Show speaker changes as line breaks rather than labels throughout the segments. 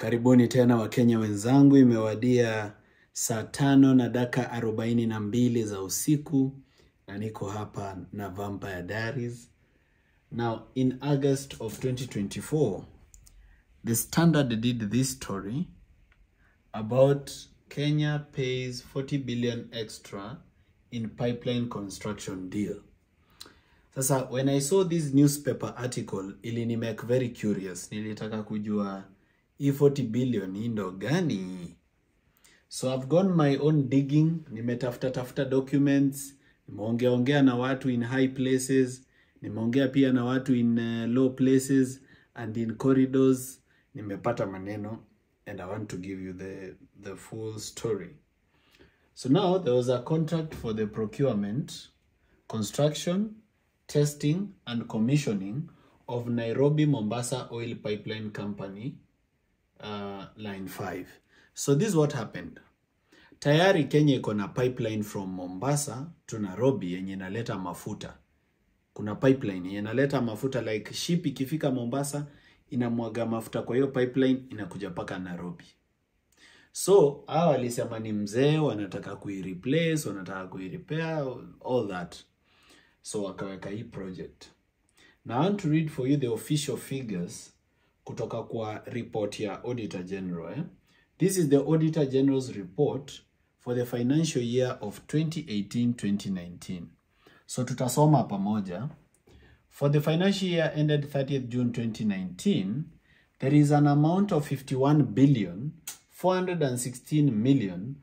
Karibuni tena Wakenya wenzangu, imewadia saa tano na dakika arobaini na mbili za usiku na niko hapa na Vampire Diaries. Now, in August of 2024, The Standard did this story about Kenya pays 40 billion extra in pipeline construction deal. Sasa when I saw this newspaper article ilini make very curious. Nilitaka kujua hii 40 billion hii ndo gani? So I've gone my own digging, nimetafuta tafuta documents, nimeongea ongea na watu in high places, nimeongea pia na watu in uh, low places and in corridors. Nimepata maneno and I want to give you the the full story. So now there was a contract for the procurement, construction, testing, and commissioning of Nairobi Mombasa Oil Pipeline Company uh, line 5. So this is what happened. Tayari Kenya iko na pipeline from Mombasa to Nairobi yenye inaleta mafuta. Kuna pipeline yenye inaleta mafuta like ship ikifika Mombasa inamwaga mafuta kwa hiyo pipeline inakuja mpaka Nairobi. So hawa walisema ni mzee, wanataka kuireplace, wanataka kuirepair, all that. So wakaweka hii project. Now I want to read for you the official figures kutoka kwa report ya Auditor General. Eh? This is the Auditor General's report for the financial year of 2018-2019. So tutasoma pamoja. For the financial year ended 30th June 2019, there is an amount of 51 billion 416 million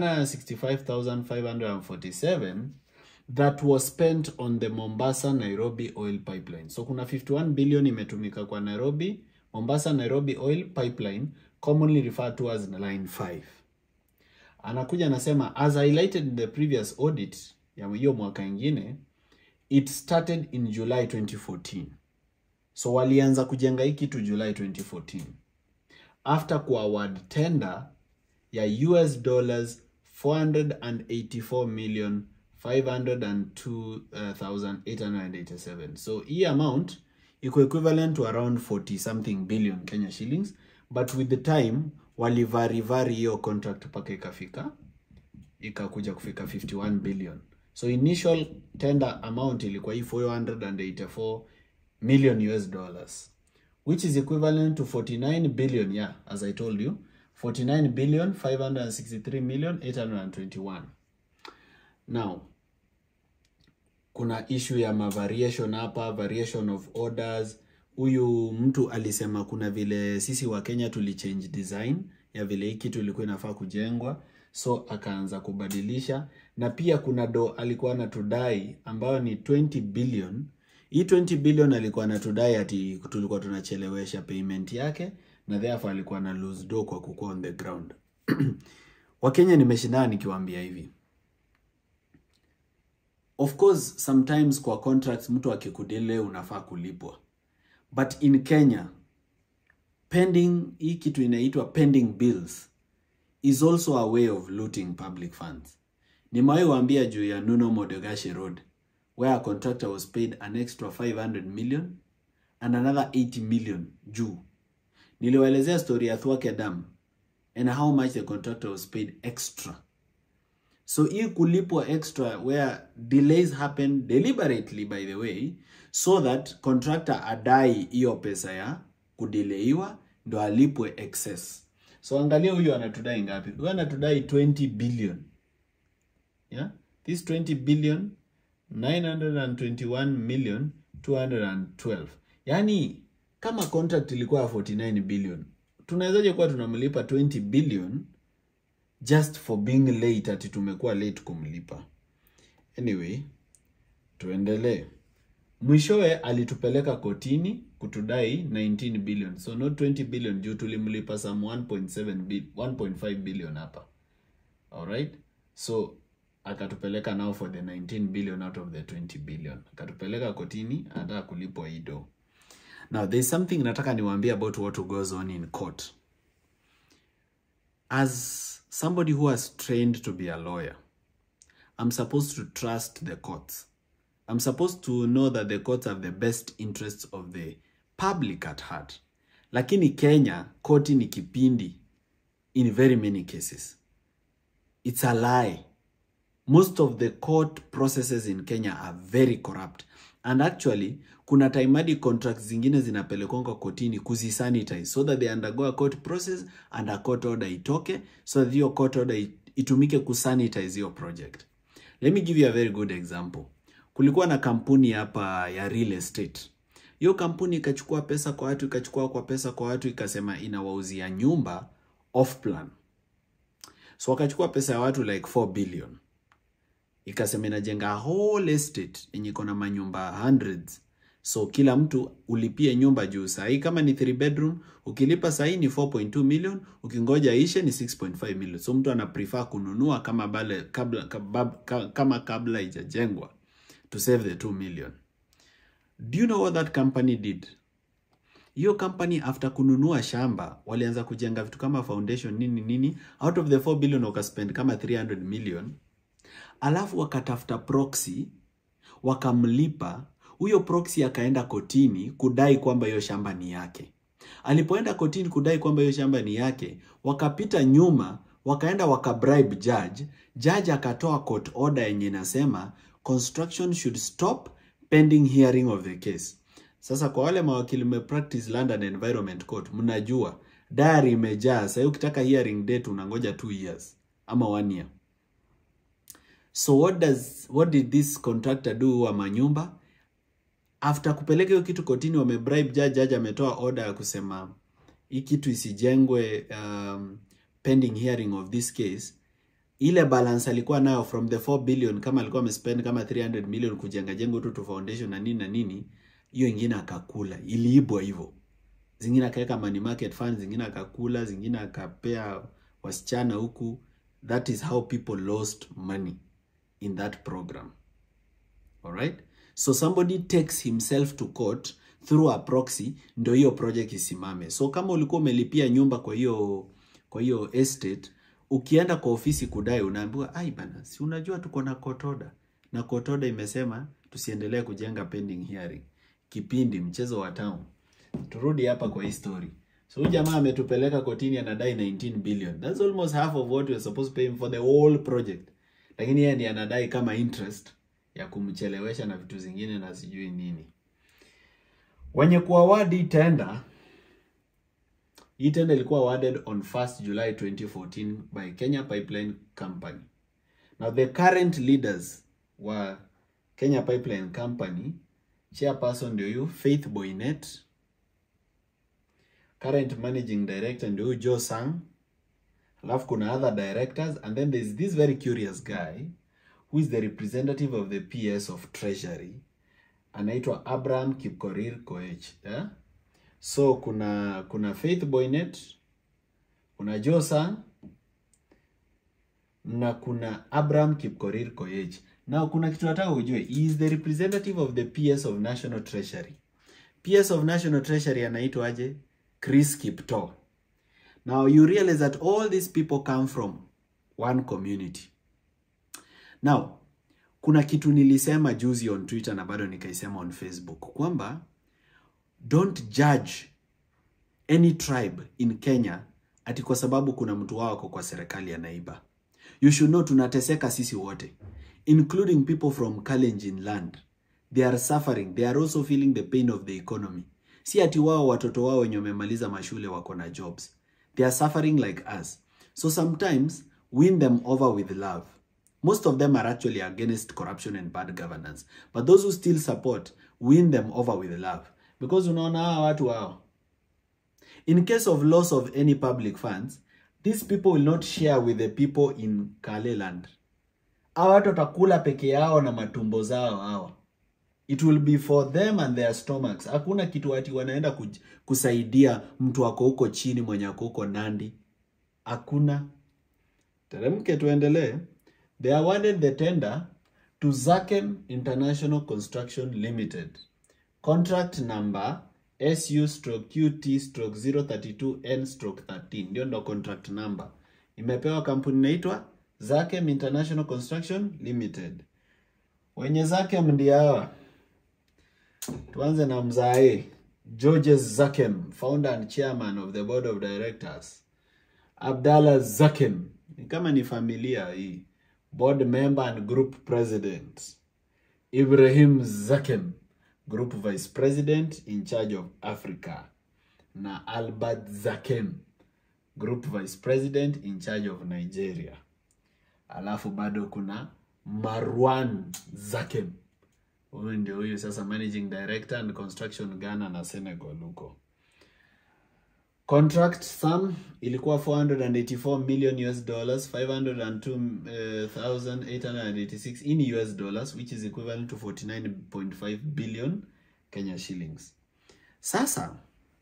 165,547 that was spent on the Mombasa Nairobi oil pipeline. So kuna 51 billion imetumika kwa Nairobi Mombasa Nairobi oil pipeline commonly referred to as line 5. Anakuja anasema as highlighted in the previous audit ya hiyo mwaka ingine it started in July 2014. So walianza kujenga hii kitu July 2014 after ku award tender ya US dollars 484 million 502,887. So hii amount iko equivalent to around 40 something billion Kenya shillings, but with the time walivarivari hiyo contract mpaka ikafika ikakuja kufika 51 billion. So initial tender amount ilikuwa hii 484 million US dollars which is equivalent to 49 billion yeah as I told you 49 billion 563 million 821 now kuna issue ya mavariation hapa variation of orders huyu mtu alisema kuna vile sisi wa Kenya tulichange design ya vile hii kitu ilikuwa inafaa kujengwa so akaanza kubadilisha na pia kuna do alikuwa anatudai ambayo ni 20 billion hii 20 billion alikuwa anatudai ati tulikuwa tunachelewesha payment yake na therefore alikuwa na lose do kwa kukuwa on the ground wakenya nimeshindana nikiwaambia hivi of course sometimes kwa contracts mtu akikudile unafaa kulipwa but in kenya pending hii kitu inaitwa pending bills is also a way of looting public funds nimewahi waambia juu ya nuno modegashi road where a contractor was paid an extra 500 million and another 80 million juu niliwaelezea story ya Thwake Dam and how much the contractor was paid extra so hii kulipwa extra where delays happen deliberately by the way so that contractor adai hiyo pesa ya kudeleiwa ndo alipwe excess so angalia huyu anatudai ngapi huyu anatudai 20 billion yeah this 20 billion 921 million 212 yaani kama contract ilikuwa ya 49 billion tunawezaje kuwa tunamlipa 20 billion just for being late ati tumekuwa late kumlipa anyway tuendelee mwishowe alitupeleka kotini kutudai 19 billion so not 20 billion juu tulimlipa some 1.7 bil 1.5 billion hapa alright so akatupeleka now for the 19 billion out of the 20 billion akatupeleka kotini anataka kulipwa hii do now there's something nataka niwaambie about what goes on in court as somebody who has trained to be a lawyer i'm supposed to trust the courts i'm supposed to know that the courts have the best interests of the public at heart lakini Kenya koti ni kipindi in very many cases. It's a lie. Most of the court processes in Kenya are very corrupt. And actually, kuna time hadi contracts zingine zinapelekwanga kotini kuzisanitize so that they undergo a court process and a court order itoke so that hiyo court order it- itumike kusanitize hiyo project. Let me give you a very good example. Kulikuwa na kampuni hapa ya real estate. Hiyo kampuni ikachukua pesa kwa watu, ikachukua kwa pesa kwa watu, ikasema inawauzia nyumba off plan. So wakachukua pesa ya watu like 4 billion ikasema inajenga whole estate yenye iko na manyumba hundreds so kila mtu ulipie nyumba juu sahii kama ni 3 bedroom ukilipa sahii ni 4.2 million ukingoja ishe ni 6.5 million so mtu ana prefer kununua kama bale, kabla, kabab, ka- kama kabla ijajengwa to save the 2 million do you know what that company did hiyo company after kununua shamba walianza kujenga vitu kama foundation nini nini out of the 4 billion wakaspend kama 300 million alafu wakatafuta proxy wakamlipa huyo proxy akaenda kotini kudai kwamba hiyo shamba ni yake alipoenda kotini kudai kwamba hiyo shamba ni yake wakapita nyuma wakaenda wakabribe judge judge akatoa court order yenye inasema construction should stop pending hearing of the case sasa kwa wale mawakili mmepractice London Environment Court mnajua diary imejaa sasa ukitaka hearing date unangoja 2 years ama 1 year So what does what did this contractor do wa manyumba? After kupeleka hiyo kitu kotini, wamebribe judge, judge ametoa order ya kusema hii kitu isijengwe um, pending hearing of this case. Ile balance alikuwa nayo from the 4 billion, kama alikuwa amespend kama 300 million kujenga jengo tu tu foundation na nini na nini, hiyo ingine akakula, iliibwa hivyo. Zingine akaweka money market funds, zingine akakula, zingine akapea wasichana huku. That is how people lost money in that program. All right? So somebody takes himself to court through a proxy ndio hiyo project isimame. So kama ulikuwa umelipia nyumba kwa hiyo kwa hiyo estate, ukienda kwa ofisi kudai unaambiwa, "Ai bana, si unajua tuko na court order." Na court order imesema tusiendelee kujenga pending hearing. Kipindi mchezo wa town. Turudi hapa kwa hii story. So huyu jamaa ametupeleka kotini anadai 19 billion. That's almost half of what we are supposed to pay him for the whole project lakini yeye ndiye anadai kama interest ya kumchelewesha na vitu zingine na sijui nini. Wenye kuaward hii tender, hii tender ilikuwa awarded on 1st July 2014 by Kenya Pipeline Company. Now the current leaders wa Kenya Pipeline Company, chairperson ndio huyu Faith Boynet, current managing director ndio huyu Joe Sang, alafu kuna other directors and then there's this very curious guy who is the representative of the PS of Treasury anaitwa Abraham Kipkorir Koech yeah? so kuna kuna Faith Boynet kuna Joe Sang na kuna Abraham Kipkorir Koech na kuna kitu nataka ujue he is the representative of the PS of National Treasury PS of National Treasury anaitwa aje Chris Kiptoo Now you realize that all these people come from one community. Now, kuna kitu nilisema juzi on Twitter na bado nikaisema on Facebook kwamba don't judge any tribe in Kenya ati kwa sababu kuna mtu wao ako kwa serikali anaiba. You should know tunateseka sisi wote including people from Kalenjin land. They are suffering. They are also feeling the pain of the economy. Si ati wao watoto wao wenye wamemaliza mashule wako na jobs. They are suffering like us. So sometimes win them over with love. Most of them are actually against corruption and bad governance. But those who still support, win them over with love. Because unaona hawa watu hao. In case of loss of any public funds, these people will not share with the people in Kale land. Hawa watu watakula peke yao na matumbo zao hawa. It will be for them and their stomachs. Hakuna kitu ati wanaenda kuj- kusaidia mtu ako huko chini mwenye ako huko Nandi. Hakuna. Teremke tuendelee. They awarded the tender to Zakem International Construction Limited. Contract number SU stroke QT stroke 032N stroke 13. Ndio ndo contract number. Imepewa kampuni inaitwa Zakem International Construction Limited. Wenye Zakem ndio hawa. Tuanze na mzae Georges Zakem, founder and chairman of the board of directors. Abdallah Zakem, ni kama ni familia hii, board member and group president. Ibrahim Zakem, group vice president in charge of Africa. Na Albert Zakem, group vice president in charge of Nigeria. Alafu bado kuna Marwan Zakem. Huyu ndio huyu sasa managing director and construction Ghana na Senegal huko. Contract sum ilikuwa 484 million US dollars 502,886 in US dollars which is equivalent to 49.5 billion Kenya shillings. Sasa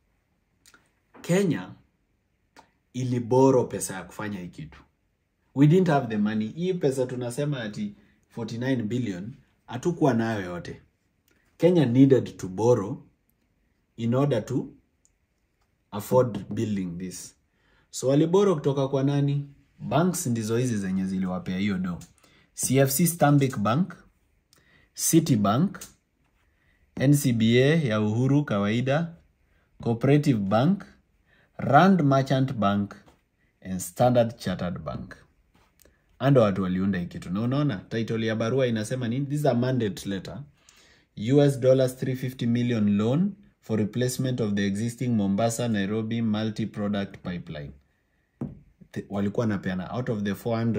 Kenya iliboro pesa ya kufanya hii kitu. We didn't have the money. Hii pesa tunasema ati 49 billion hatukuwa nayo yote. Kenya needed to borrow in order to afford building this. So waliboro kutoka kwa nani? Banks ndizo hizi zenye ziliwapea hiyo do. CFC Stanbic Bank, Citibank, NCBA ya Uhuru kawaida, Cooperative Bank, Rand Merchant Bank and Standard Chartered Bank. Ando watu waliunda hii kitu. Na unaona title ya barua inasema nini? This is a mandate letter. US dollars 350 million loan for replacement of the existing Mombasa Nairobi multi-product pipeline. Th- Walikuwa napeana out of the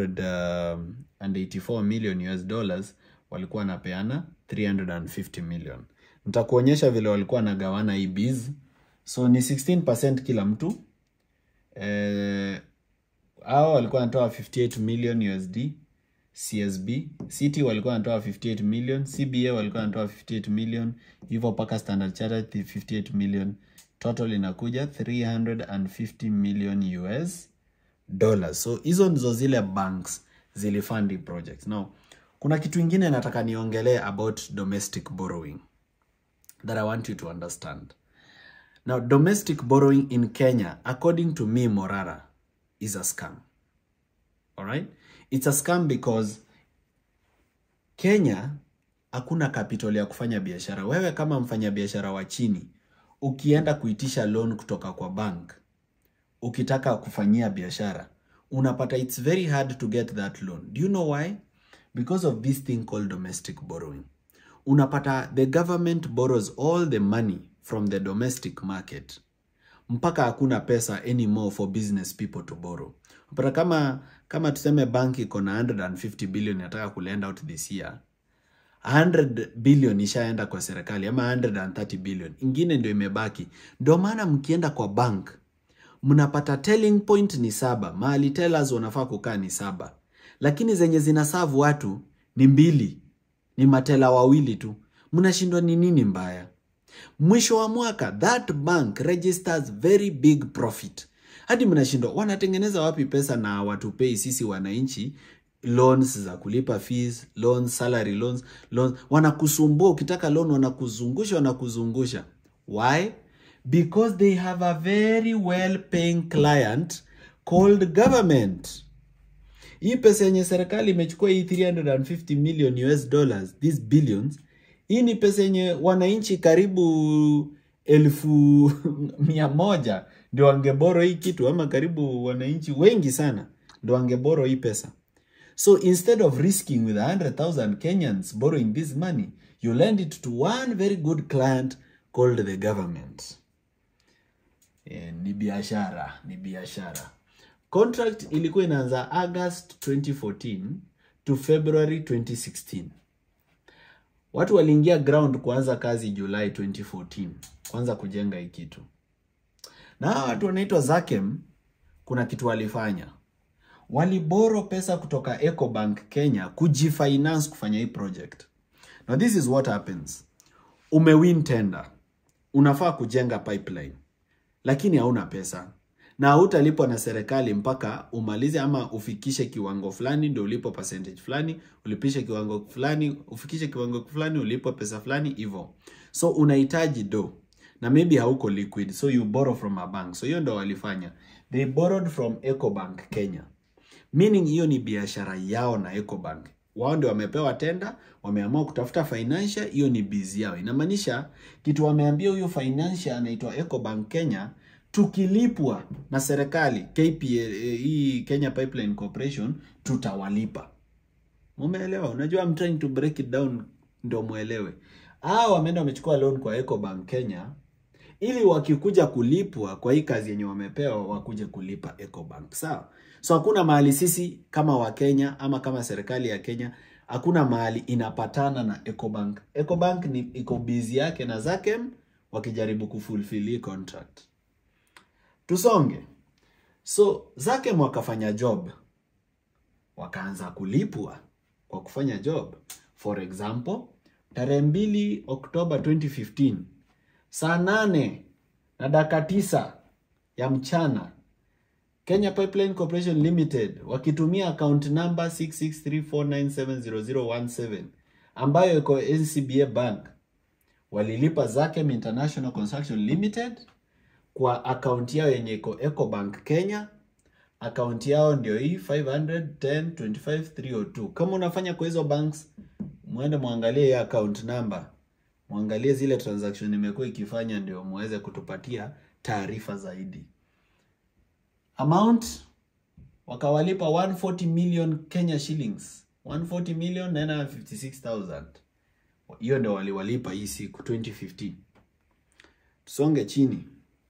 484 million US dollars walikuwa napeana 350 million. Nitakuonyesha vile walikuwa nagawana hii biz. So ni 16% kila mtu. Eh, hao walikuwa wanatoa 58 million USD CSB, City walikuwa wanatoa 58 million, CBA walikuwa wanatoa 58 million, hivyo mpaka Standard Chartered 58 million. Total inakuja 350 million US dollars. So hizo ndizo zile banks zilifund hii project. Now, kuna kitu ingine nataka niongelee about domestic borrowing that I want you to understand. Now, domestic borrowing in Kenya, according to me, Morara, is a scam. All right? It's a scam because Kenya hakuna capital ya kufanya biashara. Wewe kama mfanya biashara wa chini, ukienda kuitisha loan kutoka kwa bank, ukitaka kufanyia biashara, unapata it's very hard to get that loan. Do you know why? Because of this thing called domestic borrowing. Unapata the government borrows all the money from the domestic market mpaka hakuna pesa anymore for business people to borrow. Unapata kama kama tuseme bank iko na 150 billion inataka kulend out this year 100 billion ishaenda kwa serikali ama 130 billion ingine ndio imebaki. Ndio maana mkienda kwa bank mnapata telling point ni saba, mahali tellers wanafaa kukaa ni saba, lakini zenye zinasavu watu ni mbili, ni matela wawili tu. Mnashindwa ni nini mbaya? Mwisho wa mwaka that bank registers very big profit, hadi mnashindwa wanatengeneza wapi pesa na watupei sisi wananchi loans za kulipa fees, loans, salary loans, loans. Wanakusumbua ukitaka loan, wanakuzungusha wanakuzungusha. Why? Because they have a very well paying client called government. Hii pesa yenye serikali imechukua hii 350 million US dollars, these billions, hii ni pesa yenye wananchi karibu elfu mia moja ndio wangeboro hii kitu, ama karibu wananchi wengi sana ndio wangeboro hii pesa. So instead of risking with 100,000 Kenyans borrowing this money, you lend it to one very good client called the government. Eh, ni biashara, ni biashara. Contract ilikuwa inaanza August 2014 to February 2016. Watu waliingia ground kuanza kazi July 2014, kuanza kujenga hii kitu. Na hawa watu wanaitwa Zakem, kuna kitu walifanya. Waliboro pesa kutoka Ecobank Kenya kujifinance kufanya hii project. Now this is what happens. Umewin tender. Unafaa kujenga pipeline. Lakini hauna pesa. Na hautalipwa na serikali mpaka umalize ama ufikishe kiwango fulani ndio ulipo percentage fulani, ulipishe kiwango fulani, ufikishe kiwango fulani ulipo pesa fulani hivyo. So unahitaji do na maybe hauko liquid so you borrow from a bank. So hiyo ndo walifanya. They borrowed from Ecobank Kenya. Meaning hiyo ni biashara yao na Ecobank. wao ndio wamepewa tenda, wameamua kutafuta financial, hiyo ni bizi yao. Inamaanisha kitu wameambia huyo financial anaitwa Ecobank Kenya, tukilipwa na serikali KPA, hii Kenya Pipeline Corporation, tutawalipa. Umeelewa? Unajua I'm trying to break it down ndio muelewe. Hao wameenda wamechukua loan kwa Ecobank Kenya ili wakikuja kulipwa kwa hii kazi yenye wamepewa wakuje kulipa Ecobank. Sawa? So hakuna mahali sisi kama Wakenya ama kama serikali ya Kenya hakuna mahali inapatana na Ecobank. Ecobank ni iko busy yake na Zakem wakijaribu kufulfill hii contract. Tusonge. So Zakem wakafanya job, wakaanza kulipwa kwa kufanya job. For example, tarehe mbili Oktoba 2015 saa nane na dakika tisa ya mchana Kenya Pipeline Corporation Limited wakitumia account number 6634970017 ambayo iko NCBA Bank walilipa Zakem International Construction Limited kwa account yao yenye iko Ecobank Kenya. Account yao ndio hii 510 Kama unafanya kwa hizo banks, muende muangalie hii account number, muangalie zile transaction imekuwa ikifanya, ndio muweze kutupatia taarifa zaidi. Amount wakawalipa 140 million Kenya shillings, 140 million 956,000. Hiyo ndio waliwalipa hii siku 2015. Tusonge chini.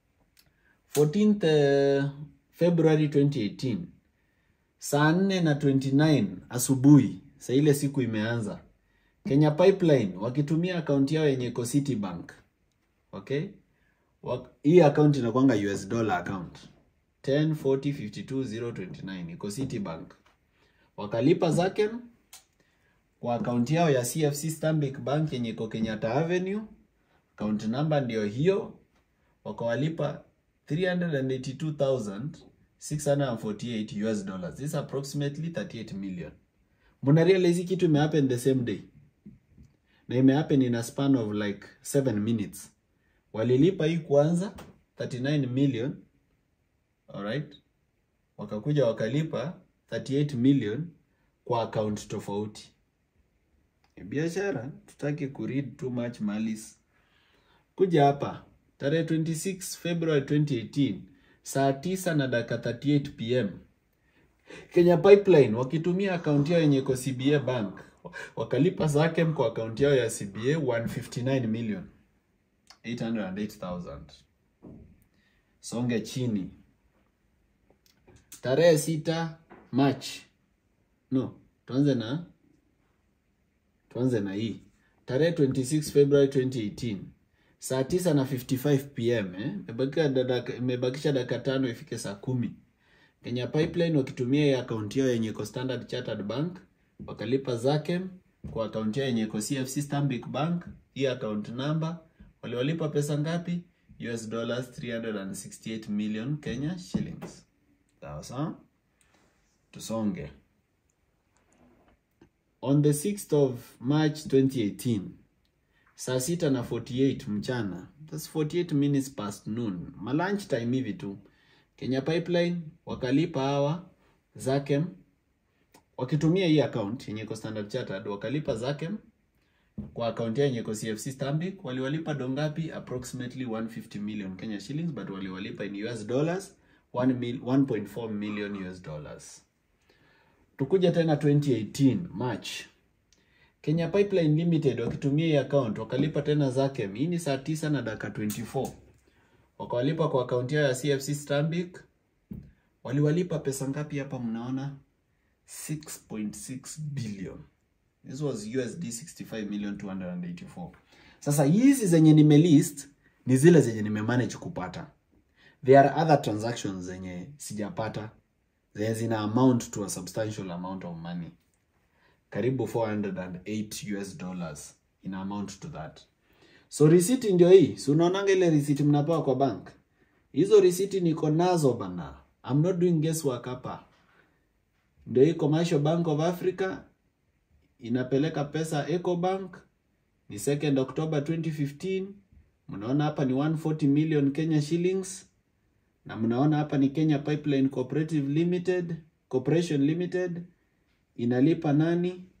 14th February 2018 saa 4 na 29 asubuhi, saa ile siku imeanza, Kenya Pipeline wakitumia akaunti yao yenye iko Citibank. Okay? Hii account inakwanga US dollar account 104052029 iko Citibank. Wakalipa Zakem kwa akaunti yao ya CFC Stanbic Bank yenye iko Kenyatta Avenue. Account number ndio hiyo. Wakawalipa 382,648 US dollars. This is approximately 38 million. Muna realize kitu imehappen the same day. Na imehappen in a span of like 7 minutes. Walilipa hii kwanza 39 million. Alright? Wakakuja wakalipa 38 million kwa account tofauti. Biashara tutaki kuread too much malice. Kuja hapa tarehe 26 February 2018 saa 9 na dakika 38 pm Kenya Pipeline wakitumia akaunti yao yenye iko CBA Bank wakalipa Zakem kwa akaunti yao ya CBA 159 million 808,000. Songe chini tarehe 6 March, no, tuanze na tuanze na hii tarehe 26 February 2018 saa 9 na 55 pm eh, imebakisha dakika tano ifike saa kumi. Kenya Pipeline wakitumia hii akaunti yao yenye iko Standard Chartered Bank wakalipa Zakem kwa akaunti yao yenye iko CFC Stanbic Bank. Hii account number waliwalipa pesa ngapi? US dollars 368 million Kenya shillings. Sawa sawa, tusonge. On the 6th of March 2018 saa sita na 48 mchana, that's 48 minutes past noon, ma lunch time hivi tu, Kenya Pipeline wakalipa hawa Zakem wakitumia hii account yenye iko Standard Chartered, wakalipa Zakem kwa account yenye iko CFC Stanbic. Waliwalipa dongapi? Approximately 150 million Kenya shillings, but waliwalipa in US dollars 1 mil, 1.4 million US dollars. Tukuja tena 2018 March Kenya Pipeline Limited wakitumia hii account wakalipa tena Zakem. Hii ni saa 9 na dakika 24. Wakawalipa kwa akaunti yao ya CFC Stanbic. Waliwalipa pesa ngapi hapa mnaona? 6.6 billion. This was USD 65 million 284. Sasa hizi zenye nimelist ni zile zenye nimemanage kupata. There are other transactions zenye sijapata zenye zina amount to a substantial amount of money karibu 408 US dollars in amount to that. So receipt ndio hii. Si unaonanga ile receipt mnapewa kwa bank? Hizo receipt niko nazo bana. I'm not doing guesswork hapa. Ndio hii Commercial Bank of Africa inapeleka pesa Ecobank ni 2nd October 2015. Mnaona hapa ni 140 million Kenya shillings na mnaona hapa ni Kenya Pipeline Cooperative Limited, Corporation Limited inalipa nani?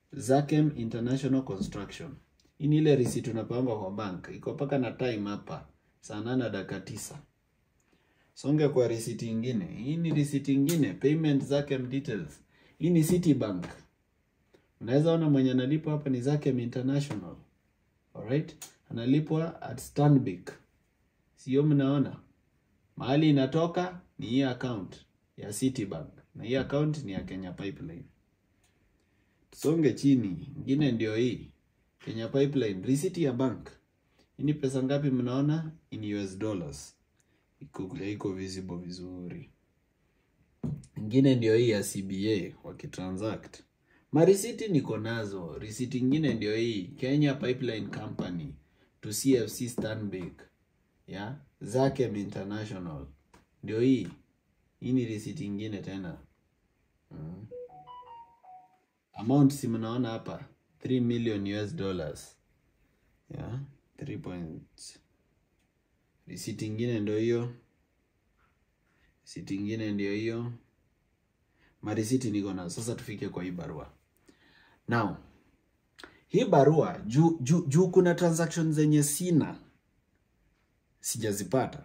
Zakem International Construction. Hii ni ile receipt unapanga kwa bank. Iko paka na time hapa. Saa nane dakika tisa. Songe kwa receipt ingine. Hii ni receipt ingine. Payment Zakem details. Hii ni Citibank. Unaweza ona mwenye analipwa hapa ni Zakem International. Alright? Analipwa at Stanbic. Sio mnaona? Mahali inatoka ni hii account ya Citibank. Na hii account ni ya Kenya Pipeline. Tusonge chini. Ingine ndio hii. Kenya Pipeline. Receipt ya bank. Hii ni pesa ngapi mnaona? In US dollars. Iko iko visible vizuri. Ingine ndio hii ya CBA wakitransact. Marisiti niko nazo. Risiti ingine ndio hii Kenya Pipeline Company to CFC Stanbic ya Zakem International ndio hii. Hii ni risiti ingine tena mm. Amount si mnaona hapa 3 million US dollars ya 3 point. Risiti ingine ndio hiyo. Risiti ingine ndio hiyo. Marisiti niko nazo. Sasa tufike kwa hii barua. Now, hii barua juu juu juu kuna transactions zenye sina sijazipata.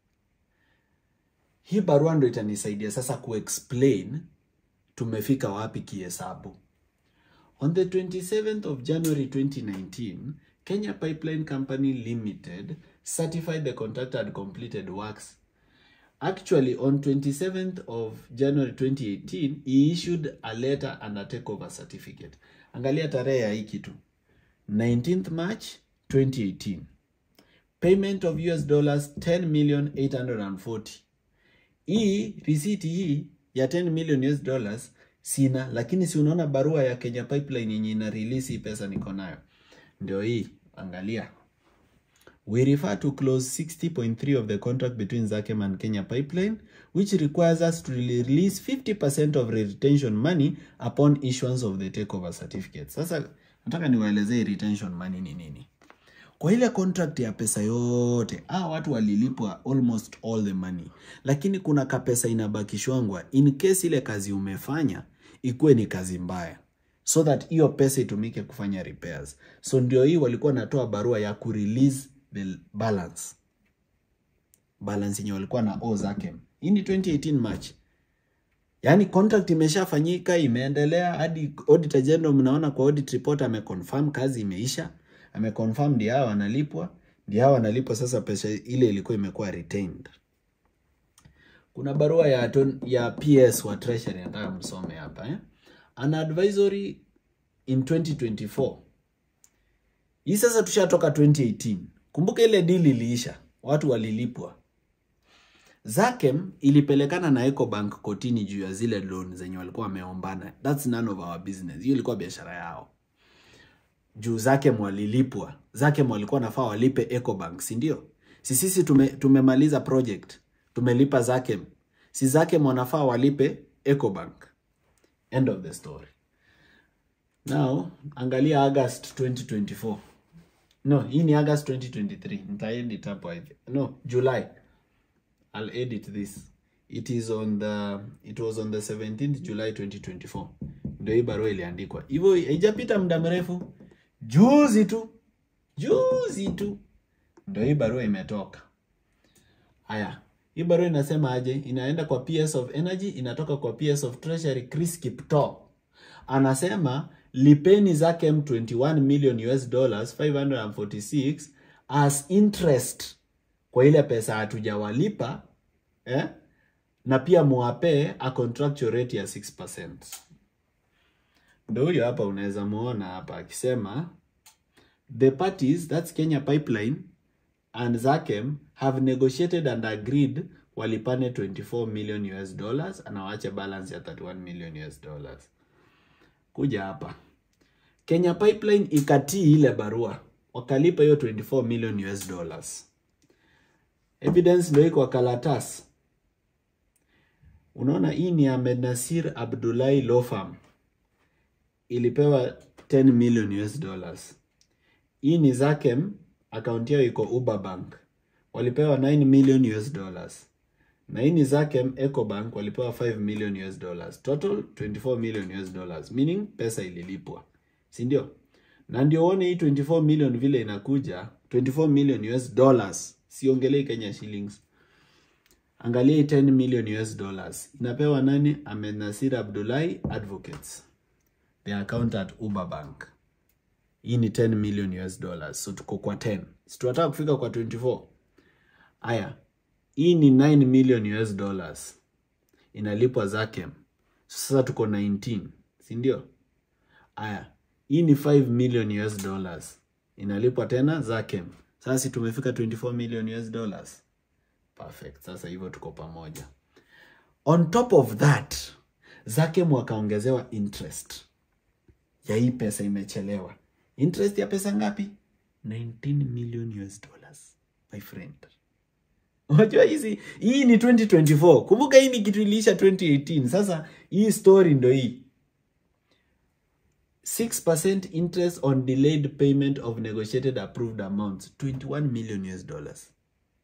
Hii barua ndo itanisaidia sasa kuexplain tumefika wapi kihesabu. On the 27th of January 2019, Kenya Pipeline Company Limited certified the contractor had completed works. Actually, on 27th of January 2018, he issued a letter and a takeover certificate. Angalia tarehe ya hii kitu. 19th March 2018. Payment of US dollars 10 million 840. Hii receipt hii ya 10 million US dollars sina, lakini si unaona barua ya Kenya Pipeline yenye ina release hii pesa niko nayo. Ndio hii, angalia. We refer to clause 60.3 of the contract between Zakem and Kenya Pipeline, which requires us to release 50% of retention money upon issuance of the takeover certificate. Sasa nataka niwaelezee retention money ni nini. Kwa ile contract ya pesa yote, ah, watu walilipwa almost all the money, lakini kuna kapesa inabakishwangwa in case ile kazi umefanya ikuwe ni kazi mbaya so that hiyo pesa itumike kufanya repairs. So ndio hii walikuwa natoa barua ya kurelease the balance balance yenye walikuwa na owe Zakem. Hii ni 2018 March. Yaani contract imeshafanyika, imeendelea hadi auditor general, mnaona kwa audit report ameconfirm kazi imeisha, ameconfirm ndio hao wanalipwa, ndio hao wanalipwa. Sasa pesa ile ilikuwa imekuwa retained. Kuna barua ya ton, ya PS wa treasury nataka msome hapa eh? An advisory in 2024 hii sasa tushatoka 2018. Kumbuka ile deal iliisha, watu walilipwa. Zakem ilipelekana na Ecobank kotini juu ya zile loan zenye walikuwa wameombana. That's none of our business. Hiyo ilikuwa biashara yao. Juu Zakem walilipwa. Zakem walikuwa nafaa walipe Ecobank, si ndio? Si sisi tume, tumemaliza project. Tumelipa Zakem. Si Zakem wanafaa walipe Ecobank. End of the story. Now, angalia August 2024. No, hii ni August 2023. Nitaedit hapo hivi. No, July. I'll edit this. It is on the it was on the 17th July 2024. Ndio hii barua iliandikwa. Hivyo haijapita muda mrefu. Juzi tu. Juzi tu. Ndio hii barua imetoka. Haya. Hii barua inasema aje? Inaenda kwa PS of Energy, inatoka kwa PS of Treasury Chris Kiptoo. Anasema lipeni Zakem 21 million US dollars 546 as interest kwa ile pesa hatujawalipa eh? na pia muwapee a contractual rate ya 6%. Ndio huyo hapa unaweza muona hapa akisema the parties that's Kenya Pipeline and Zakem have negotiated and agreed walipane 24 million US dollars anawache balance ya 31 million US dollars. Kuja hapa Kenya Pipeline ikatii ile barua wakalipa hiyo 24 million US dollars. Evidence ndio iko kwa karatasi. Unaona hii ni Ahmed Nasir Abdullahi Law Firm. Ilipewa 10 million US dollars. Hii ni Zakem, akaunti yao iko Uber Bank. Walipewa 9 million US dollars. Na hii ni Zakem Ecobank walipewa 5 million US dollars. Total 24 million US dollars. Meaning pesa ililipwa. si ndio? Na ndio uone hii 24 million vile inakuja 24 million US dollars, siongelei Kenya shillings. Angalia hii 10 million US dollars inapewa nani? Ahmed Nasir Abdullahi Advocates, the account at Uber Bank. Hii ni 10 million US dollars, so tuko kwa 10, si tunataka kufika kwa 24. Aya, hii ni 9 million US dollars inalipwa Zakem, sasa tuko 19, si ndio? Aya, hii ni 5 million US dollars inalipwa tena Zakem, sasa tumefika 24 million US dollars. Perfect. Sasa hivyo tuko pamoja. On top of that, Zakem wakaongezewa interest ya hii pesa imechelewa. Interest ya pesa ngapi? 19 million US dollars, my friend. Unajua hizi hii ni 2024. Kumbuka hii ni kitu iliisha 2018. Sasa hii story ndo hii. 6% interest on delayed payment of negotiated approved amounts 21 million US dollars.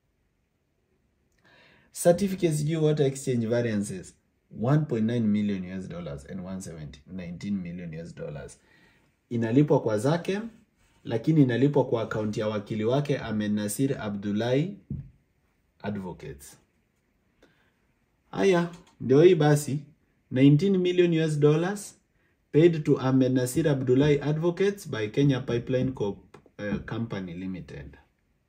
Certificates due water exchange variances 1.9 million US dollars and 170 19 million US dollars. Inalipwa kwa Zakem lakini inalipwa kwa akaunti ya wakili wake Ahmed Nasir Abdullahi Advocates. Haya, ndio hii basi 19 million US dollars paid to Ahmed Nasir Abdullahi Advocates by Kenya Pipeline Co uh, Company Limited.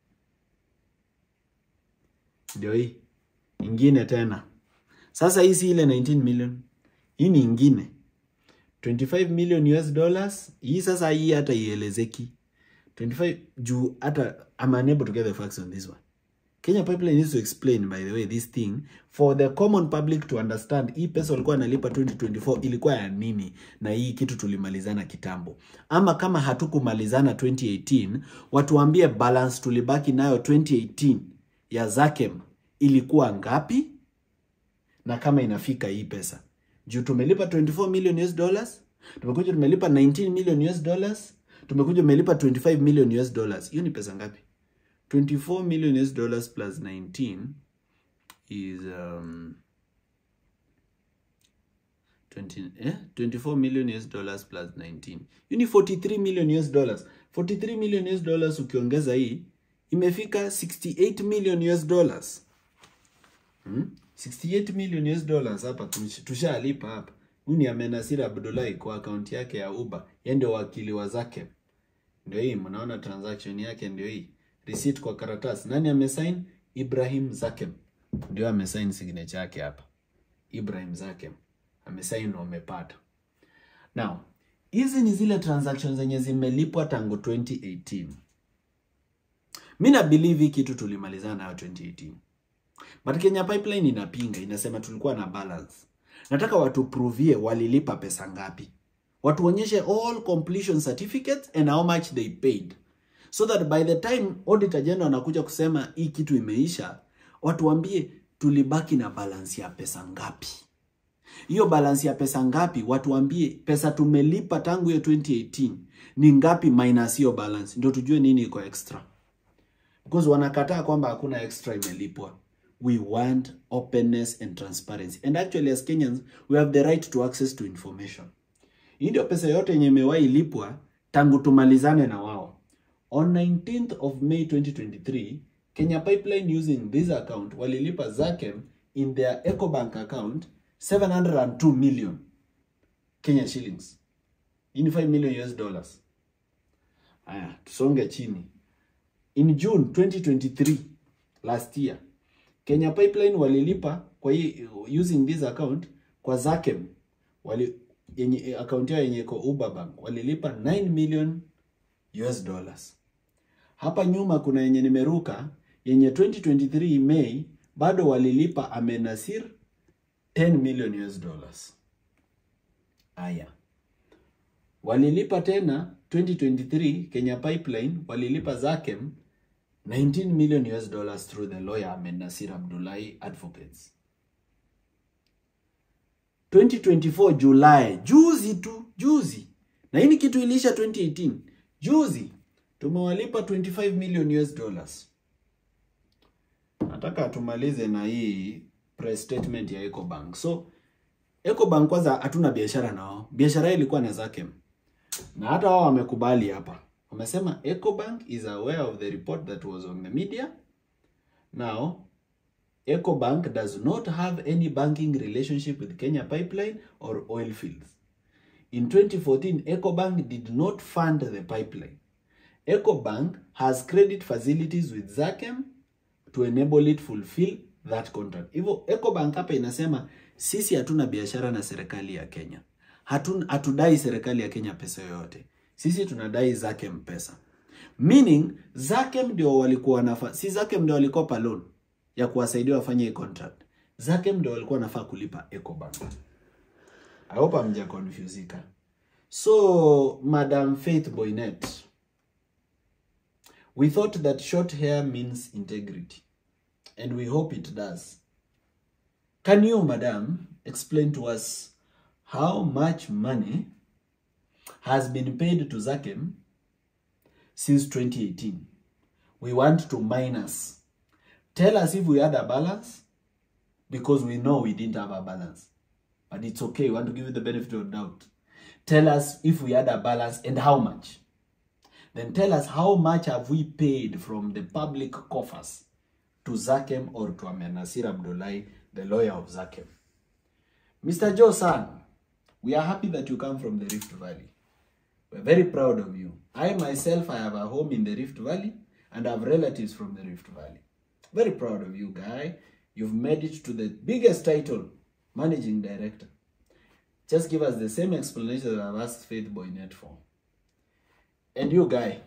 Ndio hii ingine tena. Sasa hii si ile 19 million, hii ni ingine 25 million US dollars. Hii sasa hii hata ielezeki 25 juu hata I'm unable to get the facts on this one. Kenya Pipeline needs to explain by the way this thing for the common public to understand. Hii pesa walikuwa wanalipa 2024 ilikuwa ya nini, na hii kitu tulimalizana kitambo, ama kama hatukumalizana 2018, watuambie balance tulibaki nayo 2018 ya Zakem ilikuwa ngapi, na kama inafika hii pesa juu tumelipa 24 million US dollars, tumekuja tumelipa 19 million US dollars, tumekuja tumelipa 25 million US dollars. Hiyo ni pesa ngapi? 24 million US dollars plus 19 is um, 20, eh? 24 million US dollars plus 19. Hiyo ni 43 million US dollars. 43 million US dollars ukiongeza hii imefika 68 million US dollars. Hmm? 68 million US dollars hapa tushalipa hapa. Huyu ni Ahmed Nasir Abdullahi kwa akaunti yake ya Uber. Yeye ndio wakili wa Zakem. Ndio hii mnaona transaction yake ndio hii receipt kwa karatasi. Nani amesign? Ibrahim Zakem ndio amesign signature yake hapa. Ibrahim Zakem amesign na umepata. Now, hizi ni zile transactions zenye zimelipwa tangu 2018. Mimi na believe hii kitu tulimalizana nayo 2018. But Kenya Pipeline inapinga, inasema tulikuwa na balance. Nataka watu provie walilipa pesa ngapi. Watuonyeshe all completion certificates and how much they paid so that by the time auditor general anakuja kusema hii kitu imeisha, watuambie tulibaki na balance ya pesa ngapi. Hiyo balance ya pesa ngapi, watuambie pesa tumelipa tangu hiyo 2018 ni ngapi minus hiyo balance, ndio tujue nini iko extra, because wanakataa kwamba hakuna extra imelipwa. We want openness and transparency and actually as Kenyans we have the right to access to information. Hii ndio pesa yote yenye imewahi lipwa tangu tumalizane na wao. On 19th of May 2023, Kenya Pipeline using this account walilipa Zakem in their EcoBank account 702 million Kenya shillings. Hii ni 5 million US dollars. Aya, tusonge chini. In June 2023, last year, Kenya Pipeline walilipa kwa hii using this account kwa Zakem wali yenye account yao yenye iko Uber Bank walilipa 9 million US dollars. Hapa nyuma kuna yenye nimeruka yenye 2023 May bado walilipa Ahmed Nasir 10 million US dollars. Aya. Walilipa tena 2023 Kenya Pipeline walilipa Zakem 19 million US dollars through the lawyer Ahmed Nasir Abdullahi Advocates. 2024 July, juzi tu, juzi. Na hii ni kitu ilisha 2018. Juzi tumewalipa 25 million US dollars. Nataka tumalize na hii press statement ya EcoBank. So EcoBank kwanza hatuna biashara nao. Biashara ilikuwa na Zakem. na hata wao wamekubali hapa, wamesema Ecobank is aware of the report that was on the media. Now Ecobank does not have any banking relationship with Kenya Pipeline or oil fields. In 2014, Ecobank did not fund the pipeline. Ecobank has credit facilities with Zachem to enable it fulfill that contract. Hivyo Ecobank hapa inasema sisi hatuna biashara na serikali ya Kenya. Hatun, hatudai serikali ya Kenya pesa yoyote. Sisi tunadai Zachem pesa. Meaning Zachem ndio walikuwa wanafa, si Zachem ndio walikopa loan ya kuwasaidia wafanye hii contract. Zachem ndio walikuwa wanafaa kulipa Ecobank. I hope hamja confusika. So, Madam Faith Boynet, we thought that short hair means integrity, and we hope it does. Can you, Madam, explain to us how much money has been paid to Zakem since 2018? We want to minus. Tell us if we had a balance, because we know we didn't have a balance. But it's okay. We want to give you the benefit of doubt. Tell us if we had a balance and how much. Then tell us how much have we paid from the public coffers to Zakem or to Ahmed Nasir Abdullahi, the lawyer of Zakem. Mr. Joe San, we are happy that you come from the Rift Valley. We're very proud of you. I myself, I have a home in the Rift Valley and I have relatives from the Rift Valley. Very proud of you, guy. You've made it to the biggest title, Managing Director. Just give us the same explanation that I've asked Faith Boynet for. And you, guy,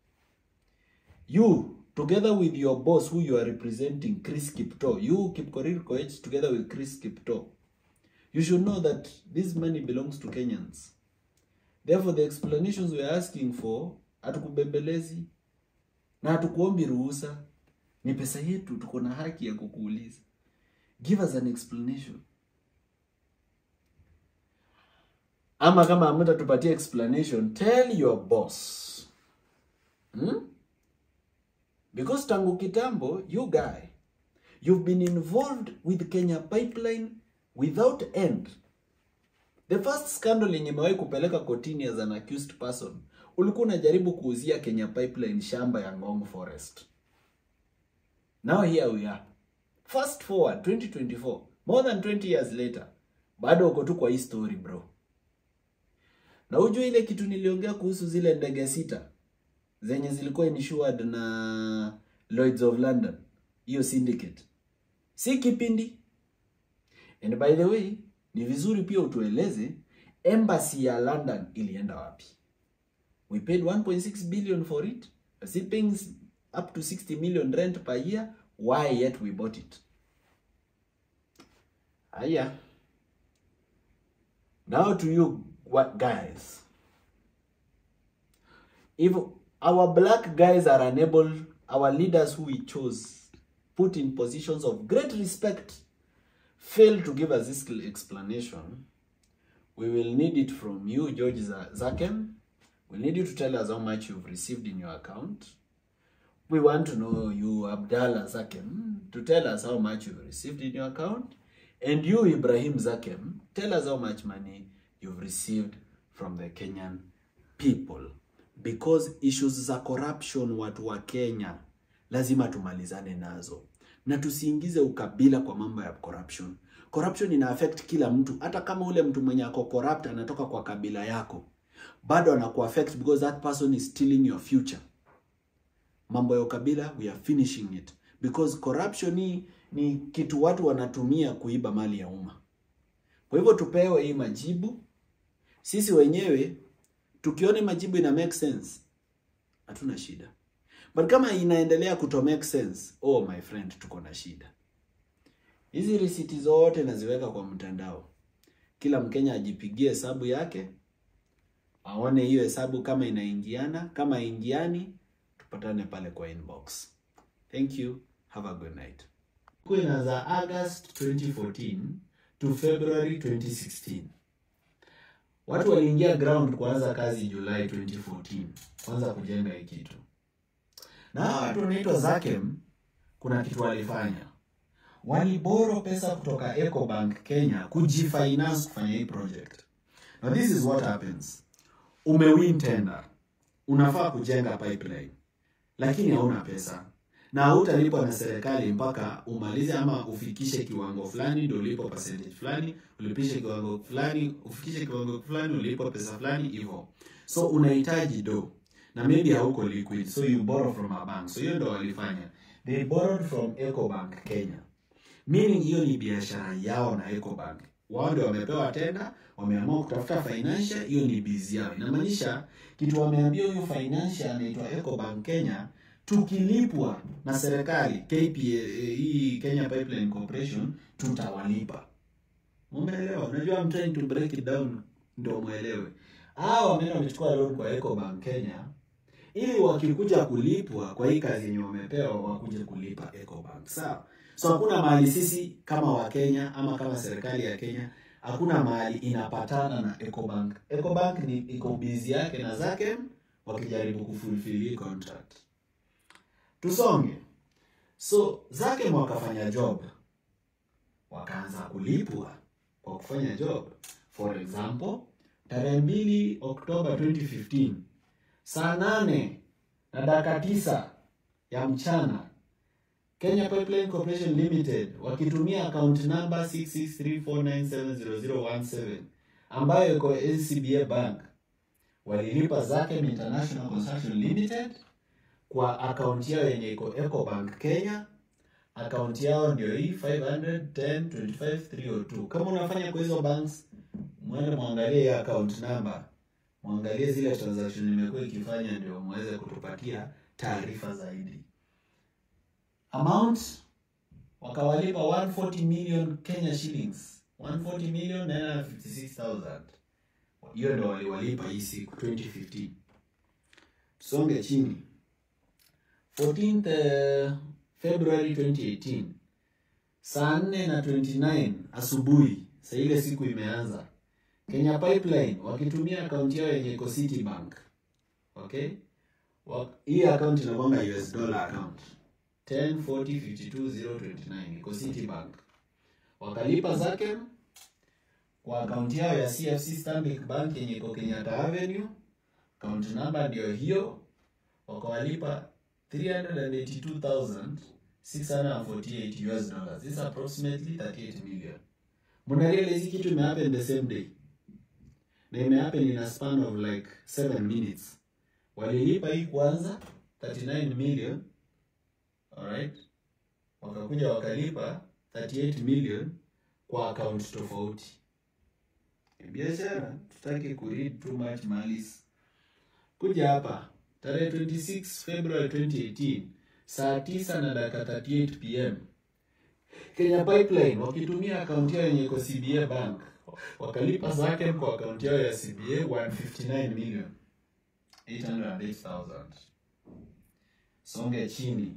you, together with your boss who you are representing, Chris Kipto, you, Kipkorir Koech, together with Chris Kipto, you should know that this money belongs to Kenyans. Therefore, the explanations we're asking for, hatukubembelezi na hatukuombi ruhusa. Ni pesa yetu, tuko na haki ya kukuuliza. Give us an explanation. Ama kama hamtatupatia explanation, tell your boss. Hmm? Because tangu kitambo, you guy, you've been involved with Kenya Pipeline without end. The first scandal yenye imewahi kupeleka kotini as an accused person, ulikuwa unajaribu kuuzia Kenya Pipeline shamba ya Ngong Forest. Now here we are. Fast forward 2024, more than 20 years later, bado uko tu kwa hii story bro. Na ujue ile kitu niliongea kuhusu zile ndege sita zenye zilikuwa insured na Lloyds of London, hiyo syndicate, si kipindi. And by the way, ni vizuri pia utueleze embassy ya London ilienda wapi? We paid 1.6 billion for it. Is it paying up to 60 million rent per year? Why yet we bought it? Aya. Now to you what guys. If our black guys are unable, our leaders who we chose, put in positions of great respect, fail to give us this explanation, we will need it from you, George Zakem. We need you to tell us how much you've received in your account. We want to know you, Abdallah Zakem, to tell us how much you've received in your account. And you, Ibrahim Zakem, tell us how much money you've received from the Kenyan people. Because issues za corruption watu wa Kenya lazima tumalizane nazo. Na tusiingize ukabila kwa mambo ya corruption. Corruption ina affect kila mtu, hata kama ule mtu mwenye ako corrupt anatoka kwa kabila yako. Bado anaku affect because that person is stealing your future. Mambo ya ukabila we are finishing it because corruption hii ni kitu watu wanatumia kuiba mali ya umma. Kwa hivyo tupewe hii majibu sisi wenyewe, tukiona majibu ina make sense, hatuna shida, but kama inaendelea kuto make sense, oh my friend, tuko na shida. Hizi risiti zote naziweka kwa mtandao, kila Mkenya ajipigie hesabu yake, aone hiyo hesabu kama inaingiana, kama ingiani, tupatane pale kwa inbox. Thank you, have a good night. Inaanza August 2014 to February 2016. Watu waliingia ground kuanza kazi Julai 2014, kwanza kujenga hii kitu. Na hawa watu wanaitwa Zakem, kuna kitu walifanya, waliboro pesa kutoka Ecobank Kenya kujifinance kufanya hii project. Now this is what happens. umewin tender unafaa kujenga pipeline lakini hauna pesa na hautalipwa na serikali mpaka umalize ama ufikishe kiwango fulani ndio ulipo percentage fulani ulipishe kiwango fulani ufikishe kiwango fulani ulipo pesa fulani hivyo so unahitaji do na maybe hauko liquid so you borrow from a bank so hiyo ndo walifanya they borrowed from ecobank kenya meaning hiyo ni biashara yao na ecobank wao ndio wamepewa tenda wameamua kutafuta financial hiyo ni bizi yao inamaanisha kitu wameambia huyu financial anaitwa ecobank kenya tukilipwa na serikali KPA, eh, hii Kenya Pipeline Corporation tutawalipa. Umeelewa? Unajua I'm trying to break it down ndio muelewe. Hao wameenda wamechukua loan kwa Ecobank Kenya ili wakikuja kulipwa kwa hii kazi yenye wamepewa wakuje kulipa Ecobank. Sawa? So hakuna mahali sisi kama Wakenya ama kama serikali ya Kenya hakuna mahali inapatana na Ecobank. Ecobank ni iko busy yake na zake wakijaribu kufulfill hii contract tusonge so zake wakafanya job wakaanza kulipwa kwa kufanya job for example tarehe mbili oktoba 2015 saa nane na dakika tisa ya mchana kenya pipeline corporation limited wakitumia account number 6634970017 ambayo iko ncba bank walilipa zake international construction limited kwa akaunti yao yenye iko Ecobank Kenya. Akaunti yao ndio hii 510 Kama unafanya kwa hizo banks, mwende mwangalie hiyo account number, mwangalie zile transaction imekuwa ikifanya, ndio muweze kutupatia taarifa zaidi. Amount wakawalipa 140 million Kenya shillings, 140 million 956,000. Hiyo ndio waliwalipa hii siku 2015. Tusonge chini. 14th February 2018 saa 4 na 29 asubuhi, saa ile siku imeanza, Kenya Pipeline wakitumia akaunti yao yenye iko Citibank. Okay, Wa- hii account inakwanga US dollar account 104052029 iko Citibank, wakalipa zake kwa akaunti yao ya CFC Stanbic Bank yenye iko Kenyatta Avenue, account number ndio hiyo, wakawalipa 382,648 US dollars. This is approximately 38 million. Mnarealize hizi kitu imehappen the same day. Na imehappen in a span of like 7 minutes. Walilipa hii kwanza 39 million. Alright? Wakakuja wakalipa 38 million kwa account tofauti. Biashara, tutaki kuread too much malice. Kuja hapa tarehe 26 February 2018 saa 9 na dakika 38 pm Kenya Pipeline wakitumia akaunti yao yenye iko CBA Bank wakalipa zake kwa akaunti yao ya CBA 159 million 808,000. Songe chini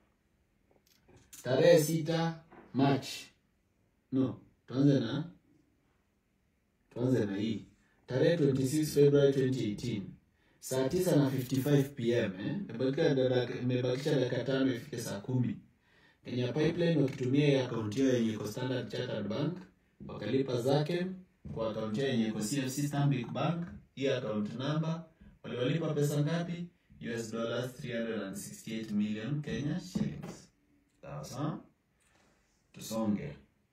tarehe 6 March, no, tuanze na tuanze na hii tarehe 26 February 2018 saa tisa na 55 pm eh? Imebakisha dakika- imebakisha dakika tano ifike saa kumi Kenya Pipeline wakitumia hii akaunti yao yenye iko Standard Chartered Bank wakalipa zake kwa akaunti yao yenye iko CFC Stanbic Bank. Hii account number waliwalipa pesa ngapi? US dollars 368 million Kenya shillings. Sawa sawa, tusonge.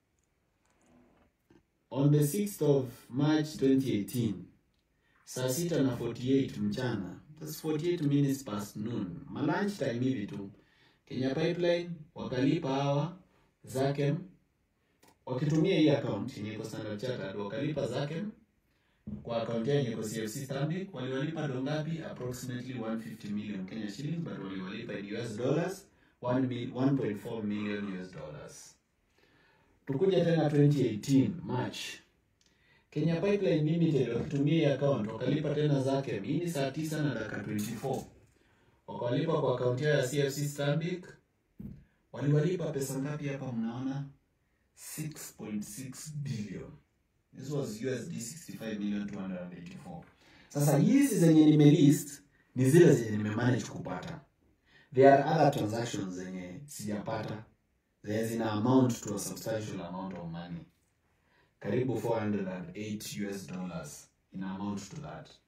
On the 6th of March 2018 saa sita na 48 mchana, that's 48 minutes past noon, ma lunch time hivi tu, Kenya Pipeline wakalipa hawa zake wakitumia hii account yenye iko Standard Chartered, wakalipa zake kwa account yao yenye iko CFC Stanbic. Waliwalipa do ngapi? Approximately 150 million Kenya shillings, but waliwalipa in US dollars 1 mil- 1.4 million US dollars. Tukuja tena 2018 March Kenya Pipeline Limited wakitumia hii account wakalipa tena zake. Hii ni saa tisa na dakika 24 wakawalipa kwa akaunti yao ya CFC Stanbic. Waliwalipa pesa ngapi hapa? Mnaona 6.6 billion. This was USD 65 million 284. Sasa hizi zenye nimelist ni zile zenye nimemanage kupata. There are other transactions zenye sijapata zenye zina amount to a substantial amount of money karibu 408 US dollars in amount to that.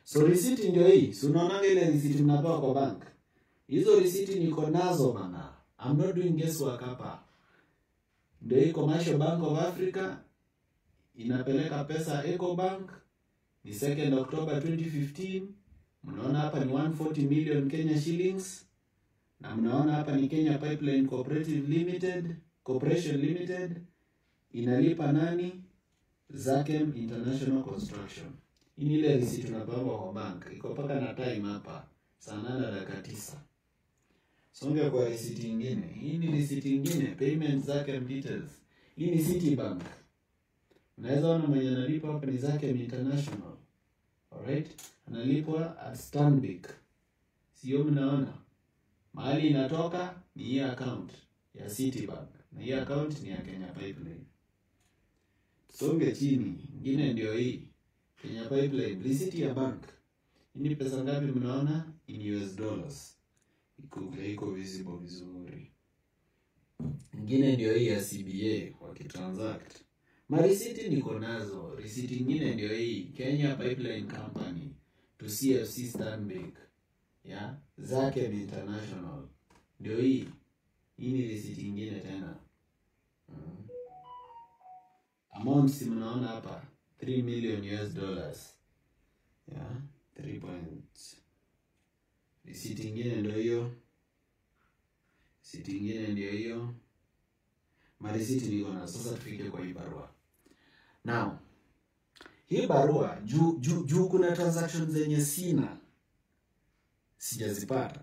So risiti ndio hii. Si unaonanga ile risiti mnapewa kwa bank. Hizo risiti niko nazo bana. I'm not doing guesswork hapa. Ndio hii Commercial Bank of Africa inapeleka pesa Ecobank ni 2nd October 2015. Mnaona hapa ni 140 million Kenya shillings na mnaona hapa ni Kenya Pipeline Cooperative Limited, Corporation Limited inalipa nani? Zakem International Construction. Hii ni ile receipt tunapanga kwa bank. Iko paka na time hapa. Saa nane na dakika tisa. Songe kwa receipt nyingine. Hii ni receipt nyingine, payment Zakem details. Hii ni Citibank. Unaweza ona mwenye analipa hapa ni Zakem International. Alright? Analipwa at Stanbic. Sio mnaona? Mahali inatoka ni hii account ya Citibank. Na hii account ni ya Kenya Pipeline. Songe chini. Ingine ndio hii. Kenya Pipeline, receipt ya bank. Hii ni pesa ngapi mnaona? In US dollars. Iko iko visible vizuri. Ingine ndio hii ya CBA wakitransact. Marisiti niko nazo. Risiti ingine ndio hii Kenya Pipeline Company to CFC Stanbic. Ya Zakem International. Ndio hii. Hii ni risiti ingine tena. Mm. Amount si mnaona hapa 3 million US dollars. Yeah, 3 point. Risiti ingine ndio hiyo. Risiti ingine ndio hiyo. Marisiti niko na sasa, tufike kwa hii barua. Now, hii barua juu juu juu kuna transactions zenye sina sijazipata.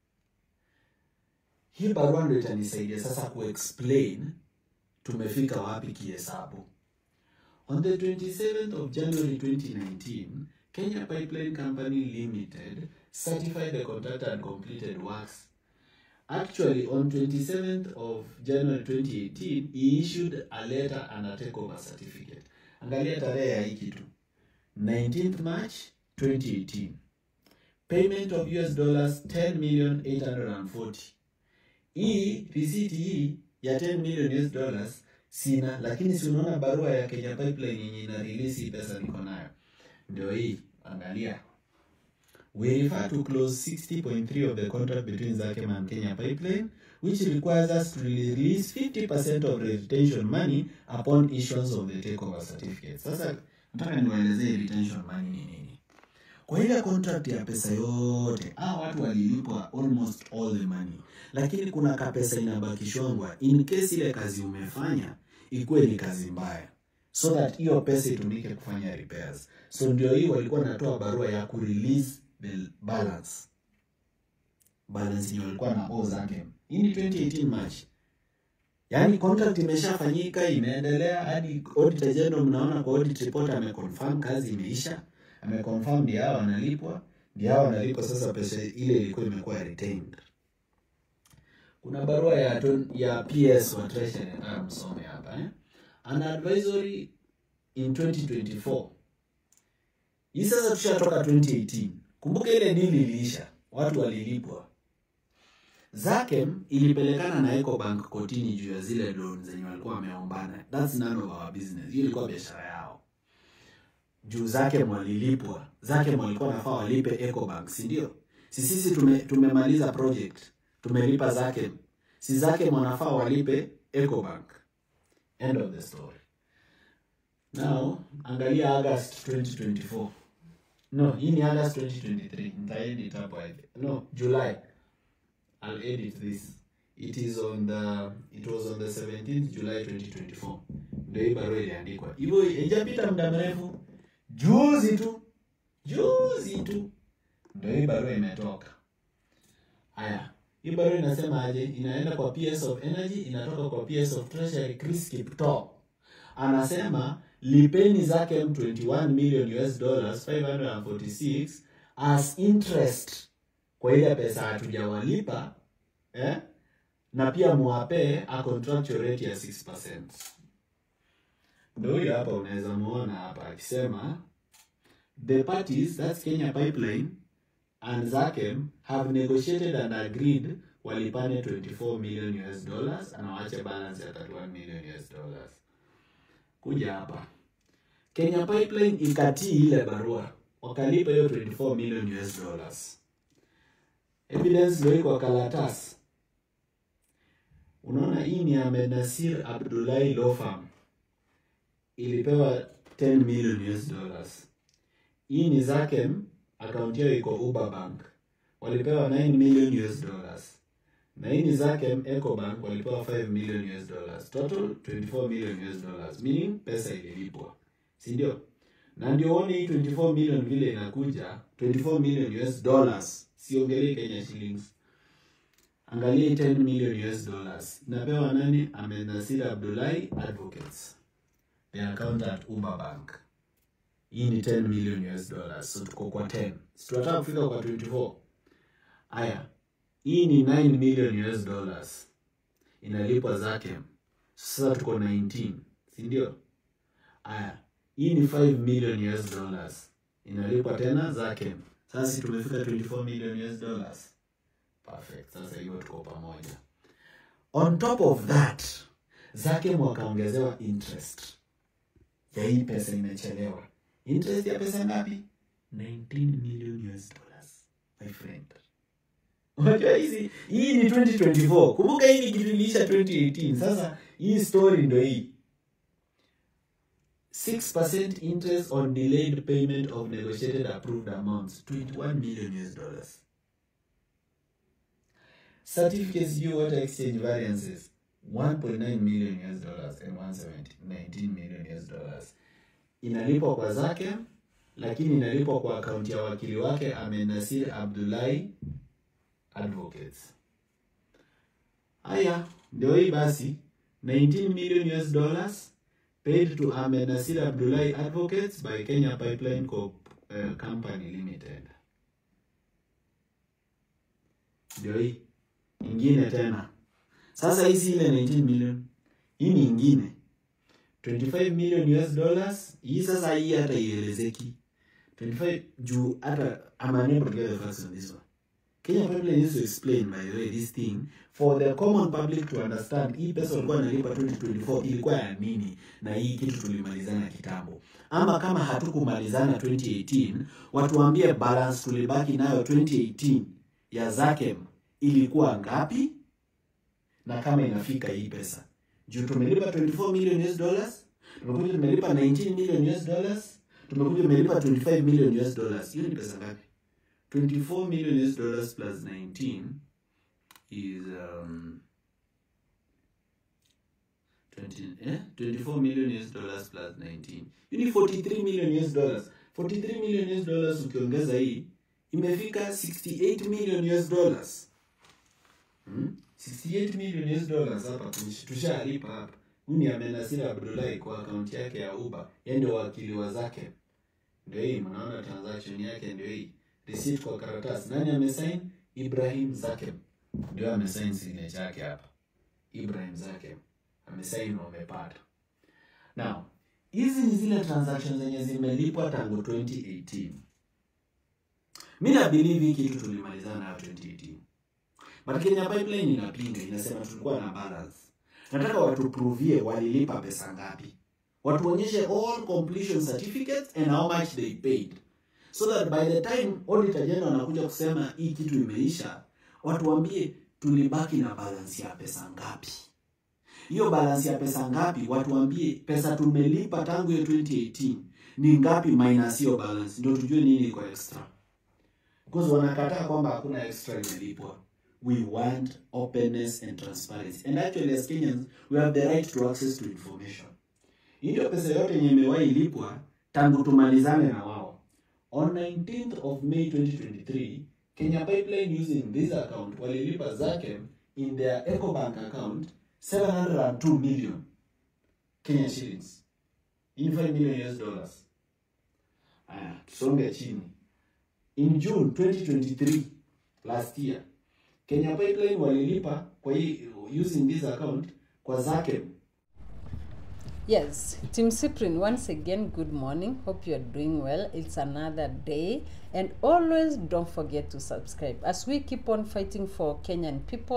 Hii barua ndio itanisaidia sasa kuexplain tumefika wapi kihesabu. On the 27th of January 2019, Kenya Pipeline Company Limited certified the contractor and completed works. Actually, on 27th of January 2018, he issued a letter and a takeover certificate. Angalia tarehe ya hii kitu. 19th March 2018. Payment of US dollars 10 million 840. Hii receipt hii ya 10 million US dollars sina, lakini si unaona barua ya Kenya Pipeline yenye ina release hii pesa niko nayo. Ndio hii, angalia. We refer to clause 60.3 of the contract between Zakem and Kenya Pipeline, which requires us to release 50% of retention money upon issuance of the takeover certificate. Sasa nataka niwaelezee retention money ni nini. Kwa ile contract ya pesa yote, ah, watu walilipwa almost all the money, lakini kuna kapesa inabakishwangwa in case ile kazi umefanya ikuwe ni kazi mbaya, so that hiyo pesa itumike kufanya repairs. So ndio hii walikuwa natoa barua ya kurelease the balance balance yenye walikuwa na owe Zakem. Hii ni 2018 March. Yaani contract imeshafanyika imeendelea hadi auditor general, mnaona kwa audit report ameconfirm kazi imeisha, ameconfirm ndio hao wanalipwa, ndio hao wanalipwa. Sasa pesa ile ilikuwa imekuwa retained. Kuna barua ya ton- ya PS wa treasury nataka msome hapa eh. An advisory in 2024 hii sasa tushatoka 2018. Kumbuka ile dili iliisha, watu walilipwa. Zakem ilipelekana na Ecobank kotini juu ya zile loan zenye walikuwa wameombana. That's none of our business. Hiyo ilikuwa biashara yao. Juu Zakem walilipwa. Zakem walikuwa nafaa walipe Ecobank, si ndio? Si sisi tume, tumemaliza project. Tumelipa Zakem. Si Zakem wanafaa walipe Ecobank. End of the story. Now, angalia August 2024. No, hii ni August 2023. Nitaedit hapo hivi. No, July. I'll edit this. It is on the it was on the 17th July 2024. Ndio hii barua iliandikwa. Hivyo haijapita muda mrefu. Juzi tu. Juzi tu. Ndio hii barua imetoka. Haya. Hii barua inasema aje? Inaenda kwa PS of Energy, inatoka kwa PS of Treasury Chris Kiptoo. Anasema lipeni Zakem 21 million US dollars 546 as interest kwa ile pesa hatujawalipa eh? na pia muwape a contractual rate ya 6%. Ndio huyo hapa unaweza muona hapa akisema the parties that's Kenya Pipeline and Zakem have negotiated and agreed walipane 24 million US dollars na waache balance ya 31 million US dollars. Kuja hapa Kenya Pipeline ikatii ile barua wakalipa hiyo 24 million US dollars. Evidence ndio iko karatasi. Unaona, hii ni Ahmed Nasir Abdullahi Law Firm ilipewa 10 million US dollars. Hii ni Zakem, akaunti yao iko Uber Bank, walipewa 9 million US dollars. Na hii ni Zakem Ecobank walipewa 5 million US dollars. Total 24 million US dollars, meaning pesa ililipwa, si ndio? Na ndio uone hii 24 million vile inakuja 24 million US dollars, siongelee Kenya shillings. Angalia 10 million US dollars inapewa nani? Ahmed Nasir Abdullahi Advocates, the account at Uber Bank. Hii ni 10 million US dollars, so tuko kwa 10. Si tunataka kufika kwa 24. Aya, hii ni 9 million US dollars inalipwa Zakem. Sasa tuko 19, si ndio? Aya, hii ni 5 million US dollars inalipwa tena Zakem. Sasa si tumefika 24 million US dollars. Perfect. Sasa hiyo tuko pamoja. On top of that, Zakem wakaongezewa interest ya hii pesa imechelewa. Interest ya pesa ngapi? 19 million US dollars. My friend. Unajua hizi hii ni 2024. Kumbuka hii ni kitu iliisha 2018. Sasa hii story ndio hii. 6% interest on delayed payment of negotiated approved amounts 21 million US dollars. Certificates due water exchange variances 1.9 million US dollars and 119 million US dollars. Inalipwa kwa zake lakini inalipwa kwa akaunti ya wakili wake Ahmed Nasir Abdullahi Advocates. Haya, ndio hii basi 19 million US dollars paid to Ahmed Nasir Abdullahi Advocates by Kenya Pipeline Corp, uh, Company Limited. Ndio hii ingine tena. Sasa hii si ile 19 million, hii ni ingine 25 million US dollars. Hii sasa hii hata ielezeki 25 juu hata I'm unable to get the facts on this one. Kenya Pipeline needs to explain by the way this thing for the common public to understand. Hii pesa walikuwa wanalipa 2024 ilikuwa ya nini, na hii kitu tulimalizana kitambo, ama kama hatukumalizana 2018, watuambie balance tulibaki nayo 2018 ya Zakem ilikuwa ngapi, na kama inafika hii pesa juu tumelipa 24 million US dollars, tumekuja tumelipa 19 million US dollars, tumekuja tumelipa 25 million US dollars. Hiyo ni pesa ngapi? 24 million US dollars plus 19 is um 20 eh 24 million US dollars plus 19 you need 43 million US dollars 43 million US dollars ukiongeza hii imefika 68 million US dollars hmm? 68 million US dollars hapa tush- tushalipa hapa huyu ni Ahmed Nasir Abdullahi kwa akaunti yake ya Uber yeye ndio wakili wa zake ndio hii mnaona transaction yake ndio hii receipt kwa karatasi nani amesign Ibrahim Zakem ndio amesign signature yake hapa Ibrahim Zakem amesign wamepata now hizi ni zile transactions zenye zimelipwa tangu 2018 mi na believe hii kitu tulimalizana nayo 2018 but Kenya Pipeline inapinga inasema tulikuwa na balance nataka watupruvie walilipa pesa ngapi watuonyeshe all completion certificates and how much they paid so that by the time auditor general anakuja kusema hii kitu imeisha watuambie tulibaki na balance ya pesa ngapi hiyo balance ya pesa ngapi watuambie pesa tumelipa tangu hiyo 2018 ni ngapi minus hiyo balance ndio tujue nini iko extra because wanakataa kwamba hakuna extra imelipwa we want openness and transparency and actually as Kenyans we have the right to access to information hii ndio pesa yote yenye imewahi lipwa tangu tumalizane na wao on 19th of May 2023 Kenya Pipeline using this account walilipa Zakem in their Ecobank account 702 million Kenya shillings in 5 million US dollars aya tusonge chini in June 2023 last year Kenya Pipeline walilipa kwa hii using this account kwa Zakem
Yes, Team Cyprian, once again, good morning. Hope you are doing well. It's another day. And always don't forget to subscribe. As we keep on fighting for Kenyan people,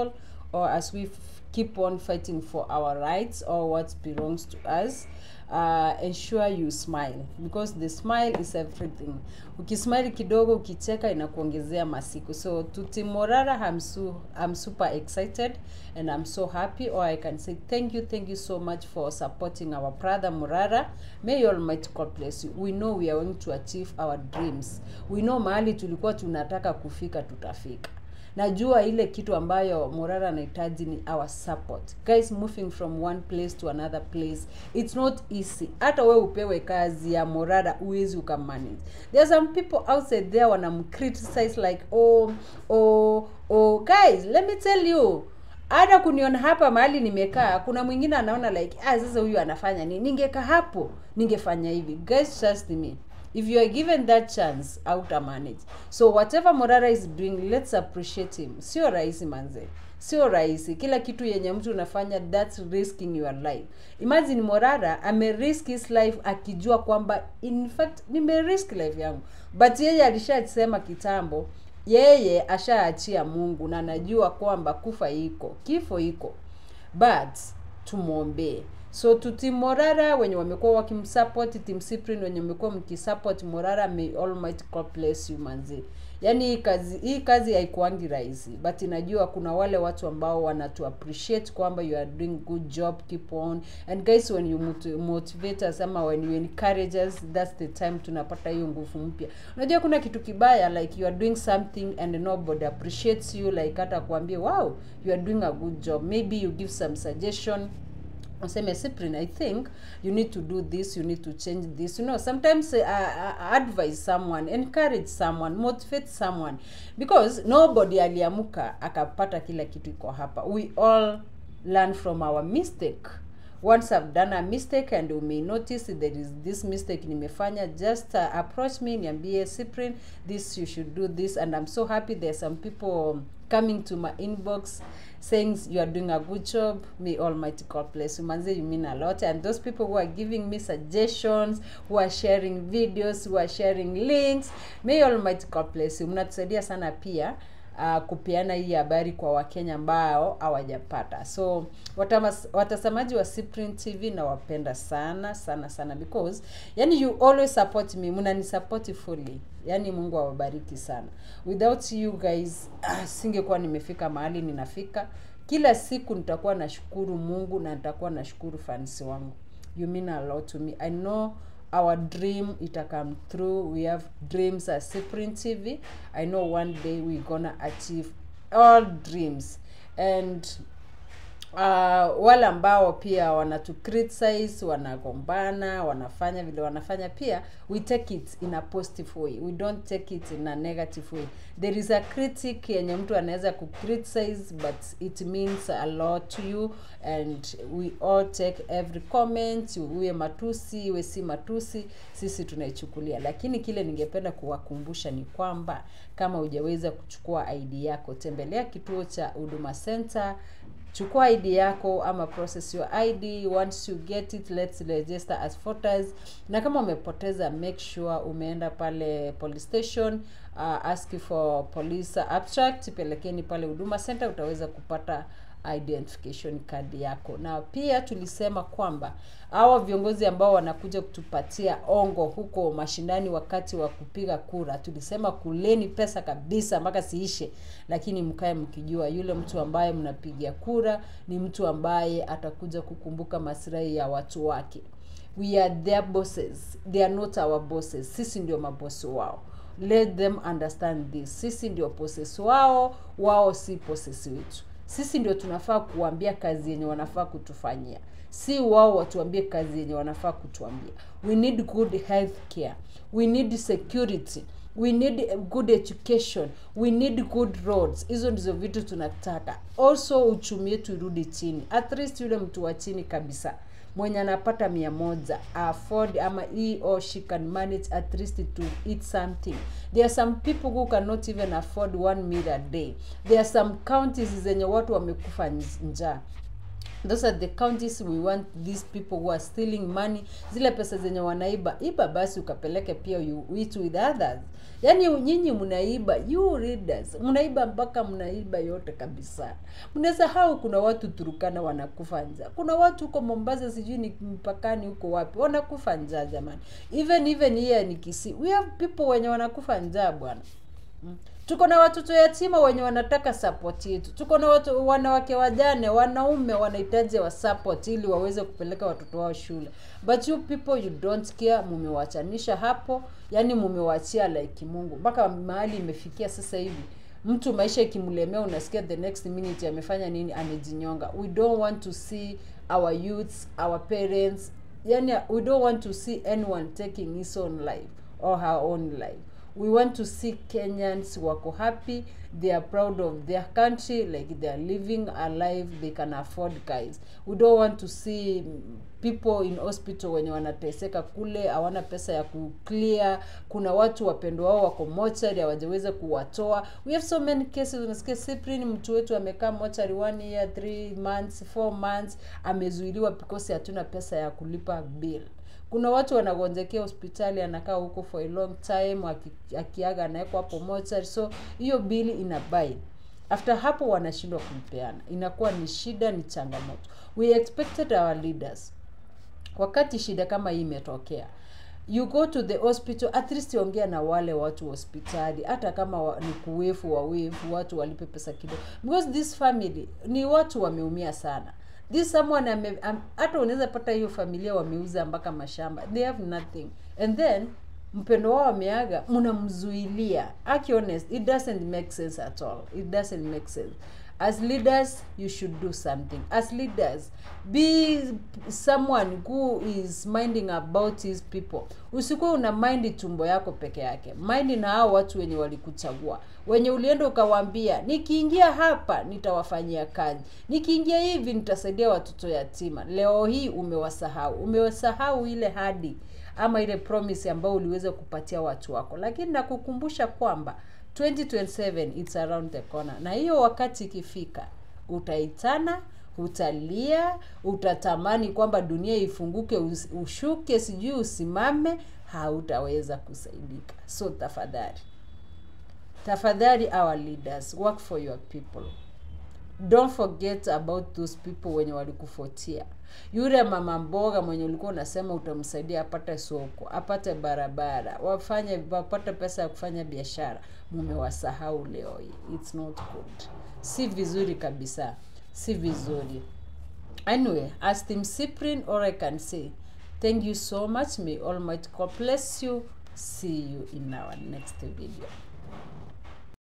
or as we f- keep on fighting for our rights or what belongs to us uh, ensure you smile because the smile is everything ukismile kidogo ukicheka inakuongezea masiku so tuti morara I'm, su I'm super excited and I'm so happy or I can say thank you thank you so much for supporting our brother Morara may Almighty God bless you we know we are going to achieve our dreams we know mahali tulikuwa tunataka kufika tutafika najua ile kitu ambayo morara anahitaji ni our support guys moving from one place to another place it's not easy hata we upewe kazi ya morara uwezi ukamanage there are some people outside there wanamcriticize like oh oh oh guys let me tell you hata kuniona hapa mahali nimekaa kuna mwingine anaona like ah sasa huyu anafanya nini ningekaa hapo ningefanya hivi guys trust me if you are given that chance auta manage so whatever morara is doing let's appreciate him sio rahisi manze sio rahisi kila kitu yenye mtu unafanya that's risking your life imagine morara amerisk his life akijua kwamba in fact nimerisk life yangu but yeye alishasema kitambo yeye ashaachia mungu na najua kwamba kufa iko kifo iko but tumwombee so to team morara wenye wamekuwa wakimsupport team Cyprian wenye wamekuwa mkisupport morara may almighty god bless you manzi yaani hii kazi hii kazi haikuangi rahisi but inajua kuna wale watu ambao wanatu appreciate kwamba you are doing good job keep on and guys when you mot- motivate us ama when you encourage us that's the time tunapata hiyo nguvu mpya unajua kuna kitu kibaya like you are doing something and nobody appreciates you like hata kuambia wow you are doing a good job maybe you give some suggestion useme Cyprian, I think you need to do this, you need to change this. You know, sometimes uh, uh, advise someone, encourage someone, motivate someone because nobody aliamuka akapata kila kitu iko hapa. We all learn from our mistake. Once I've done a mistake and you may notice there is this mistake nimefanya, just uh, approach me, niambie Cyprian, this you should do this and I'm so happy there's some people coming to my inbox saying you are doing a good job may almighty god bless you manze you mean a lot and those people who are giving me suggestions who are sharing videos who are sharing links may almighty god bless you mnatusaidia sana pia uh, kupeana hii habari kwa wakenya ambao hawajapata so watamas, watazamaji wa Cyprian tv nawapenda sana sana sana because yani you always support me mnanisupport fully yani mungu awabariki sana without you guys ah, singekuwa nimefika mahali ninafika kila siku nitakuwa nashukuru mungu na nitakuwa nashukuru fansi wangu you mean a lot to me i know our dream ita come through we have dreams at Cyprian tv i know one day we gonna achieve all dreams and uh, wale ambao pia wanatu criticize wanagombana wanafanya vile wanafanya pia we take it in a positive way we don't take it in a negative way there is a critic yenye mtu anaweza kucriticize but it means a lot to you and we all take every comment uwe matusi iwe si matusi sisi tunaichukulia lakini kile ningependa kuwakumbusha ni kwamba kama hujaweza kuchukua id yako tembelea kituo cha huduma center chukua id yako ama process your id once you get it let's register as voters na kama umepoteza make sure umeenda pale police station uh, ask for police abstract pelekeni pale huduma center utaweza kupata identification card yako na pia tulisema kwamba hawa viongozi ambao wanakuja kutupatia ongo huko mashindani wakati wa kupiga kura tulisema kuleni pesa kabisa mpaka siishe lakini mkae mkijua yule mtu ambaye mnapigia kura ni mtu ambaye atakuja kukumbuka maslahi ya watu wake we are their bosses they are not our bosses sisi ndio mabosi wao let them understand this sisi ndio bosses wao wao si bosses wetu sisi ndio tunafaa kuambia kazi yenye wanafaa kutufanyia si wao watuambie kazi yenye wanafaa kutuambia we need good health care we need security we need good education we need good roads hizo ndizo vitu tunataka also uchumi wetu irudi chini at least yule mtu wa chini kabisa mwenye anapata mia moja afford ama he or she can manage at least to eat something there are some people who cannot even afford one meal a day there are some counties zenye watu wamekufa njaa those are the counties we want these people who are stealing money zile pesa zenye wanaiba iba basi ukapeleke pia you eat with others yaani nyinyi mnaiba you readers mnaiba mpaka mnaiba yote kabisa mnasahau kuna watu turukana wanakufa njaa kuna watu huko mombasa sijui ni mpakani huko wapi wanakufa njaa jamani even even here ni kisi we have people wenye wanakufa njaa bwana Mm. tuko na watoto yatima wenye wanataka support yetu tuko na watu wanawake wajane wanaume wanahitaji wa support ili waweze kupeleka watoto wao shule but you people you don't care mumewachanisha hapo yani mumewachia like mungu mpaka mahali imefikia sasa hivi mtu maisha ikimlemea unasikia the next minute amefanya nini amejinyonga we don't want to see our youths our parents yani we don't want to see anyone taking his own life or her own life we want to see kenyans wako happy they are proud of their country like they are living a life they can afford guys we don't want to see people in hospital wenye wanateseka kule hawana pesa ya kuclear kuna watu wapendwa wao wako mochari hawajaweza kuwatoa we have so many cases unasikia Cyprian mtu wetu amekaa mochari one year three months four months amezuiliwa because hatuna pesa ya kulipa bill kuna watu wanagonjekea hospitali anakaa huko for a long time aki- akiaga anawekwa hapo mochari so hiyo bili inabai after hapo wanashindwa kumpeana inakuwa ni shida ni changamoto we expected our leaders wakati shida kama hii imetokea you go to the hospital at least ongea na wale watu wa hospitali hata kama wa, ni kuwefu wawefu watu walipe pesa kidogo because this family ni watu wameumia sana this someone ame, am, hata unaweza pata hiyo familia wameuza mpaka mashamba they have nothing and then mpendo wao ameaga mnamzuilia aki honest it doesn't make sense at all it doesn't make sense as leaders you should do something as leaders be someone who is minding about his people usikuwa una mind tumbo yako peke yake mind na hao watu wenye walikuchagua wenye ulienda ukawaambia nikiingia hapa nitawafanyia kazi nikiingia hivi nitasaidia watoto yatima leo hii umewasahau umewasahau ile hadi ama ile promise ambayo uliweza kupatia watu wako lakini nakukumbusha kwamba 2027 it's around the corner na hiyo wakati ikifika utaitana utalia utatamani kwamba dunia ifunguke us- ushuke sijui usimame hautaweza kusaidika so tafadhali tafadhali our leaders work for your people don't forget about those people wenye walikufuatia yule mama mboga mwenye ulikuwa unasema utamsaidia apate soko apate barabara wafanye wapate pesa ya kufanya biashara mumewasahau leo hii its not good si vizuri kabisa si vizuri anyway as team cyprian all i can say thank you so much may almighty god bless you see you in our next video